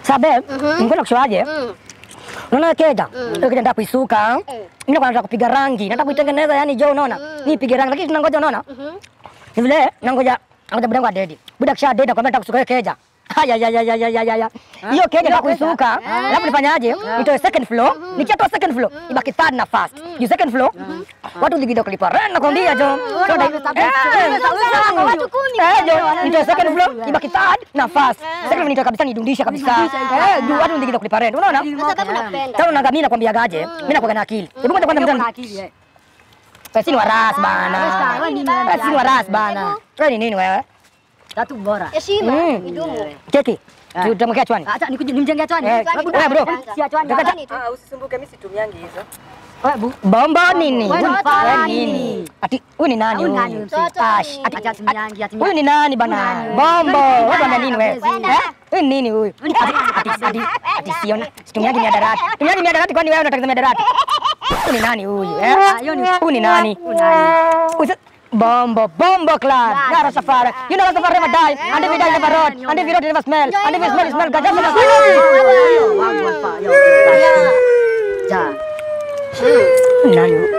Sabe, ngoja kushoaje? Mm. Unaona keja? Hiyo keja nataka kuisuka. Mimi nataka kupiga rangi. Nataka kuitengeneza yani jo unaona? Nipige rangi lakini tunangoja unaona? Ni vile nangoja nangoja budangu adedi. Buda kisha adedi akwambia nataka kusuka hiyo keja. Haya ya ya ya ya ya ya ya. Hiyo keja nataka kuisuka. Alafu nifanyaje? Nitoe second floor. Nikitoa second floor ibaki third na first. You second floor. Watu ligida kulipa rent nakwambia jo. So dai- Eh, Watu kumi. Eh, jo, nitoe second floor ibaki third na first. Second floor nitoe kabisa nidundishe kabisa. Eh, juu watu ligida kulipa rent. Unaona? Kwa sababu napenda. Sasa unaangalia nakwambia gaje? Mimi nakuwa na akili. Hebu ngoja kwanza mtani. akili eh. Sisi ni waras bana. wewe ni nani? Sisi ni waras bana. Wewe ni nini wewe? Tatu bora. Heshima Mm. idumu. Keki. Tutamwekea chwani. Acha nikuje nimjengea chwani. Eh, wewe bro. Si achwani. Kaka- Chwani tu. Ah, usisumbuke, mimi situmiangi hizo. Wewe bu. Bombo nini? Wewe ni Wewe mfala nini? nini? Ati huyu ni nani Huyu huyu? nani huyu? Mtoto Ash, ni- ati- Acha simyangi, ati Huyu ni nani bana? Bombo. Wewe bana nini wewe? Kwenda. Eh? Huyu ni nini huyu? Ati ati ati ati siona. Situmiaji miadarati. Tumiaji miadarati kwani wewe unataka miadarati? Huyu ni nani huyu? Eh? Ah, hiyo ni- Huyu ni nani? Huyu nani? Huyu sa- Bombo, Bombo Club. Yeah, Rastafari. You know Rastafari never die. And if he die, never rot. And if he rot, he never smell. And if he smell, he smell. Ganja smell. Wangu hapa. Yo. Ja. Nani huyu?